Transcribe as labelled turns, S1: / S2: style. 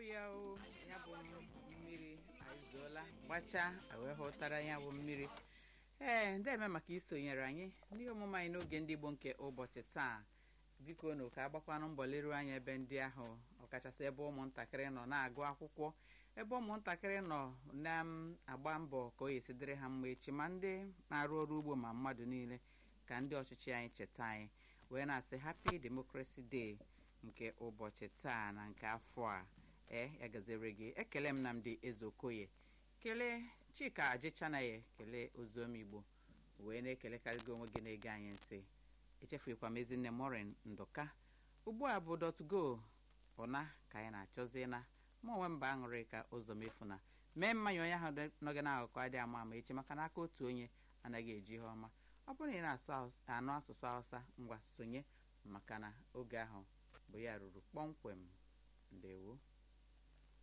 S1: ya o ya bụ mmiri azụola gbachaa wee hụtara ya bụ mmiri ee ndeme maka isonyere anyị n'ihe omume anyị n'oge ndị Igbo nke ụbọchị taa biko na ka agbakwanụ mbọ leruo anya ebe ndị ahụ ọkachasị ebe ụmụntakịrị nọ na-agụ akwụkwọ ebe ụmụntakịrị nọ na-agba mbọ ka o yesi dịrị ha mma echi ma ndị na-arụ ọrụ ugbo ma mmadụ niile ka ndị ọchịchị anyị cheta anyị wee na-asị happy democracy day nke ụbọchị taa na nke afọ a ee ya gazere gị ekele m Nnamdi Ezeokoye kelee Chika Ajịchanaye kelee oziọma Igbo wee na-ekelekarị gị onwe gị na-ege anyị ntị echefukwa m ezinne Morin Ndụka ugbu a bụ dotgo ụna ka anyị na-achọzi na ma onwe mba aṅụrị ka ụzọ mefuna mee mmanya onye ahụ nọ gị n'akụkụ adị ama ama echi maka n'aka otu onye anaghị eji ihe ọma ọ bụrụ na ị na-anụ asụsụ Hausa ngwa sonye maka na oge ahụ bụ ya ruru kpọmkwem ndewo